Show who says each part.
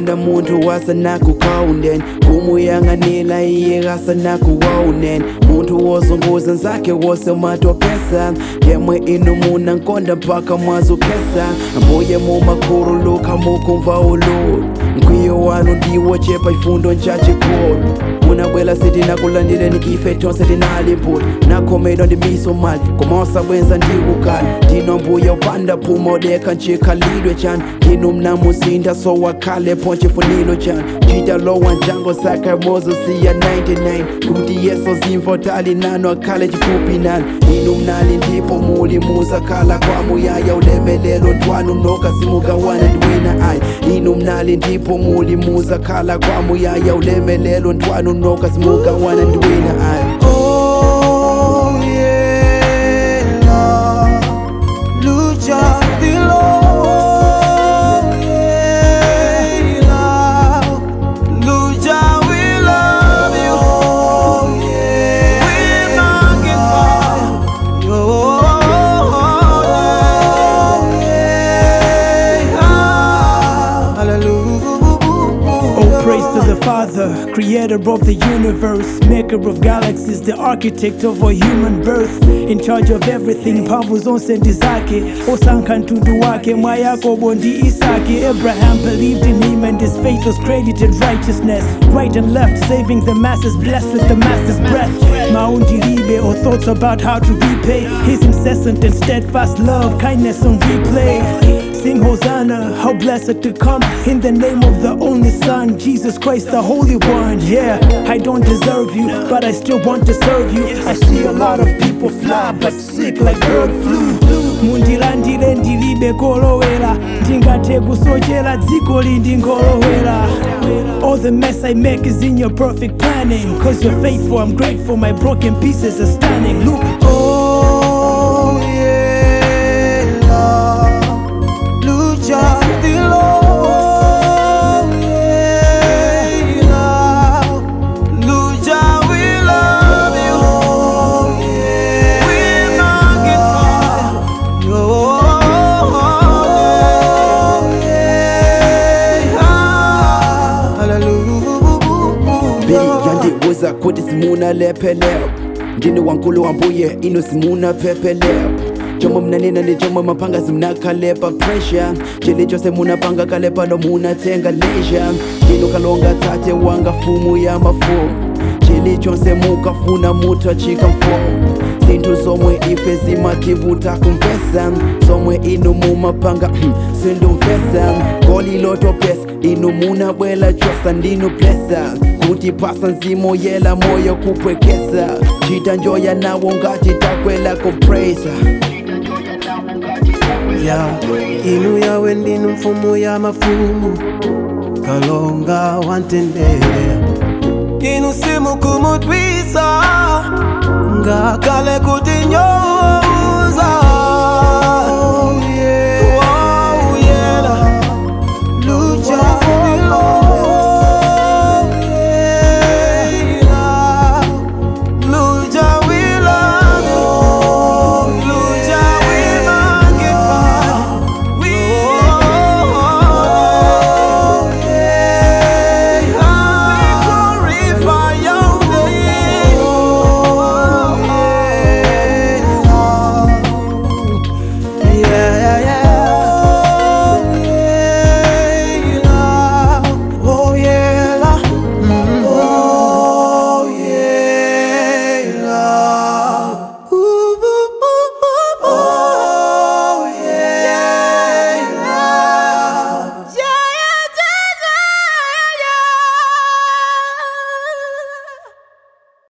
Speaker 1: konda munthu wasanakukhawunden kumuyang'anila iye kasanakuwawunen munthu wozunguza nzake wose matopesa yemwe inu muna nkonda mpaka mwazukhesa mbuye mumakhululuka mukumva ulu mkwiyo wanu ndiwo chepa chifundo nchachikulu munabwela sitinakulandileni ife tonse tinali mputi nakhomedwa ndi miso mali koma osabwenza ndikukali ndino mbuye upanda phuma odekha nchikhalidwe chanu ndinu mnamusinda so wakhalepo nchifuniro chanu chita lowa njango sakha mozo siya 99 kuti yeso zimvo tali nanu akhale chifupi nanu inu mnali ndipo muli muzakhala kwamuyaya ulemelelo twanu nokasimukawana ndiwina ayi inu mnali ndipo muli muzakhala kwamuyaya ulemelelo twanu nokasimukawana ndiwina ayi
Speaker 2: Oh yeah, lucha dilo. Yeah, lucha, we love you. Oh yeah, we magnify you. Oh yeah, hallelujah.
Speaker 3: Oh, praise to the Father, creator of the universe, maker of galaxies, the architect of our human birth, in charge of everything, mphamvu zonse ndi zake, osankha mtundu wake, mwa Yakobo ndi Isake. Abraham believed in him and his faith was credited righteousness. Right and left, saving the masses, blessed with the master's breath. Maundilibe, or thoughts about how to repay his incessant and steadfast love, kindness on replay. Sing Hosanna, how blessed to come in the name of the only Son, Jesus Christ, the Holy One. Yeah, I don't deserve you, but I still want to serve you. I see a lot of people fly, but sick like bird flu. mundilandire ndilibe kolowera ndingathe kusochera dziko lindi ngolowera all the mess i make is in your perfect planning cause you're faithful i'm grateful my broken pieces are standing look
Speaker 2: Oh yeah, lucha dilo. Yeah, lucha, we love you. Oh yeah, we magnify you. Oh yeah, hallelujah.
Speaker 1: mbiri yandiwuza kuti simunalephelepo ndine wankulu wambuye ino simunaphephelep chomwe mnanena ndi chomwe mapanga simunakhalepa pressure chilicho semunapanga kalepa lo munatenga leisure ndino kalonga tate wanga fumu ya mafumu chilichonse mukafuna mutachika mfumu zinthu zomwe ife zimativuta kumvesa zomwe inu mumapanga sindumvesa goli lotopesa inu munabwela chosa ndinu plesa kuti pasa nzimo yela moyo kupwekesa chita njoya nawo ngati takwela kompresa
Speaker 2: ya inu yawe ndinu mfumu ya mafumu kalonga wantendere inu simukumudwisa ngakale kuti nyowa